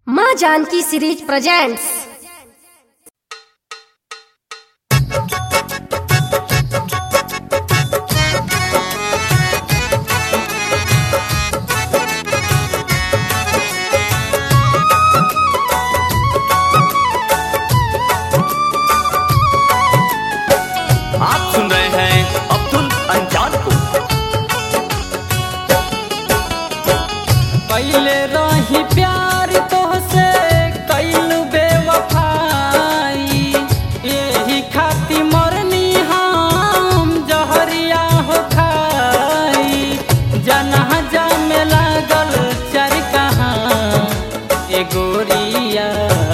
माँ Janaki series presents आप सुन रहे हैं अब्दुल अंजान को पहले रही प्यार तोहसे कैलू बेवफाई यही खाती मरनी हम जहरिया हो खाई जनाजा में लागल चर कहाँ ए गोरिया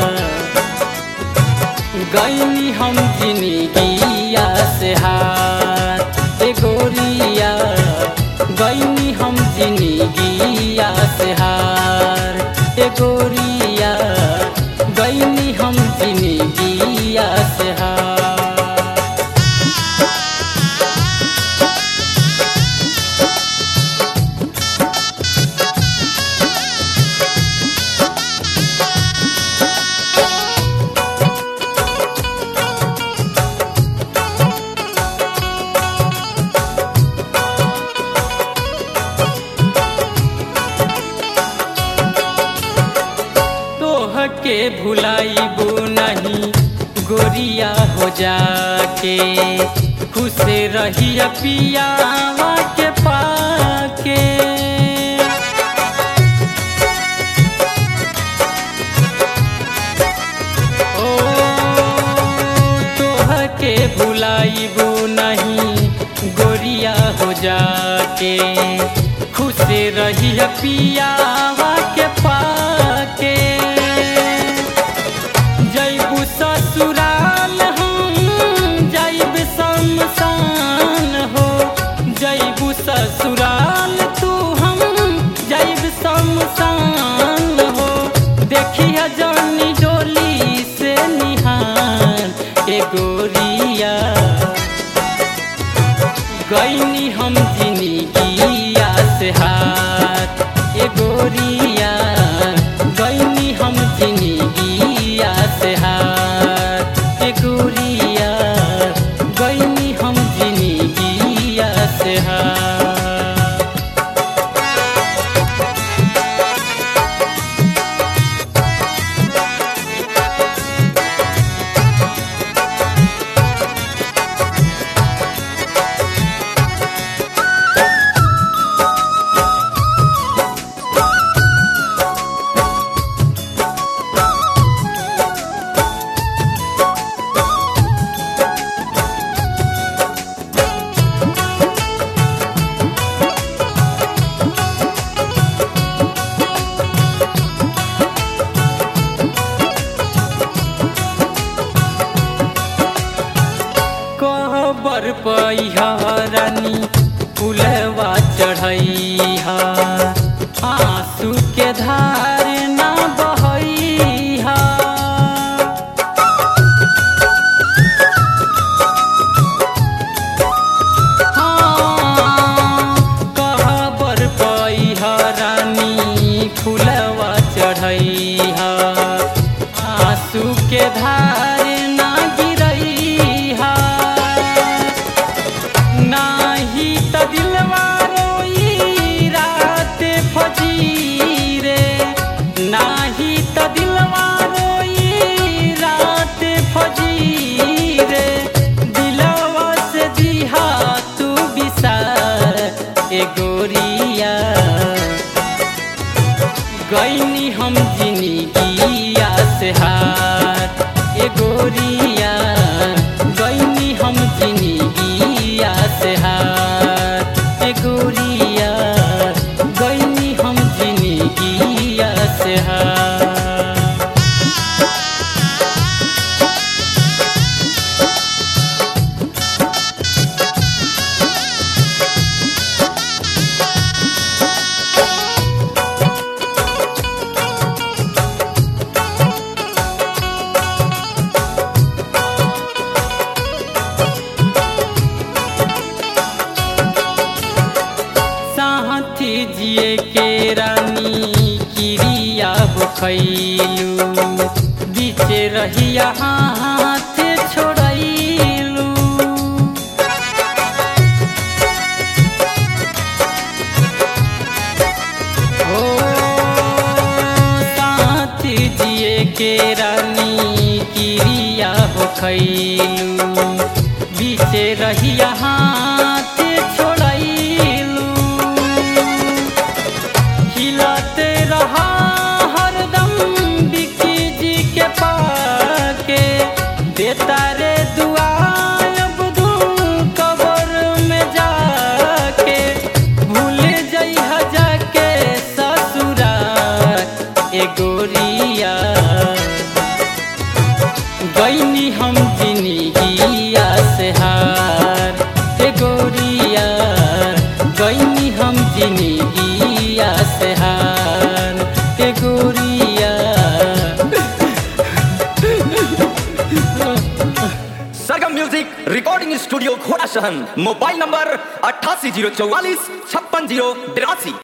गईनी हम जिंदगिया से हाथ ए गोरिया गईनी हम जिंदगिया से हार ए गोरिया गईनी हम जिंदगिया से हार तोह के भुलाइबू नहीं गोरिया हो जाके खुश रही पियावा के पाके ओ तोह के भुलाइबू नहीं गोरिया हो जाके खुश रही पियावा के पाके जैबू ससुराल हम जैब शमशान हो जैबू ससुराल तू हम जैब शमशान हो देखिया जानी डोली से निहार ए गोरिया गईनी हम जिंदगिया से हाथ ए गोरिया गईनी हम जिंदगिया से हाथ ए गोरिया गईनी हम जिंदगिया से हाथ कहबर पैहरानी फुलवा चढ़ैहा आंसू के धार ना बहैहा हाँ, कहबर पैहरानी फुलवा चढ़ैहा आंसू के धार ना गिरैहा नाही त दिलवा रोई रात फजीरे नाही त दिलवा रोई रात फजीरे दिलवा से दिहा तू बिसार ए गोरिया गईनी हम जिंदगिया से हाथ ए गोरिया गईनी हम जिंदगिया से हाथ ए गोरिया गईनी हम जिंदगिया से हाथ साथी जिए के रानी किरिया हो खैलू बीचे रहिया हाथ छोड़ैलू ओ साथ जिए के रानी किरिया हो खैलू बीचे रहिया हाथ छोड़ैलू खिलाते रहा हरदम बिकी जी के पाके देता रे दुआ अब दू कबर में जाके भूल जइह जाके ससुराल ए गोरिया गईनी हम जिंदगिया से हार ए गोरिया गईनी हम जिंदगिया से हार ए गोरिया सरगम म्यूजिक रिकॉर्डिंग स्टूडियो घोड़ा शहर मोबाइल नंबर अट्ठासी जीरो चौवालीस छप्पन जीरो तिरासी